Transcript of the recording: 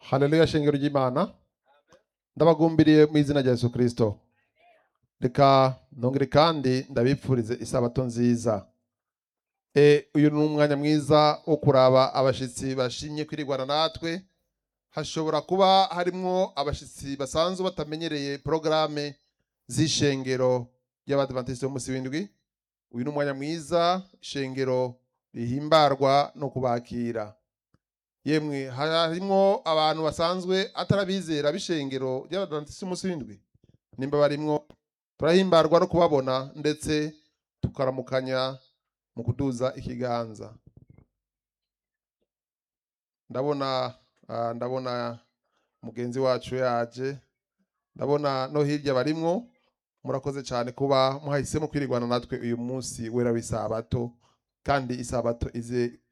haleluya shengero ry'imana ndabagumbiriye mu izina rya yesu kirisito reka ntongere kandi ndabipfurize isabato nziza e, uyu ni umwanya mwiza wo kuraba abashitsi bashimye kwirigwana natwe hashobora kuba harimwo abashitsi basanzwe batamenyereye porogaramu z'ishengero ry'abadivantisiti b'umunsi w'indwi uyu ni umwanya mwiza ishengero rihimbarwa no kubakira yemwe harimwo abantu basanzwe atarabizera b'ishengero ry'abadivantisiti b'umunsi w'indwi nimba barimwo turahimbarwa no kubabona ndetse tukaramukanya mu kuduza ikiganza ndabona ah, ndabona mugenzi wacu yaje ndabona no hirya barimwo murakoze cyane kuba muhahisemo kwirigwana natwe uyu munsi wera w'isabato kandi isabato ize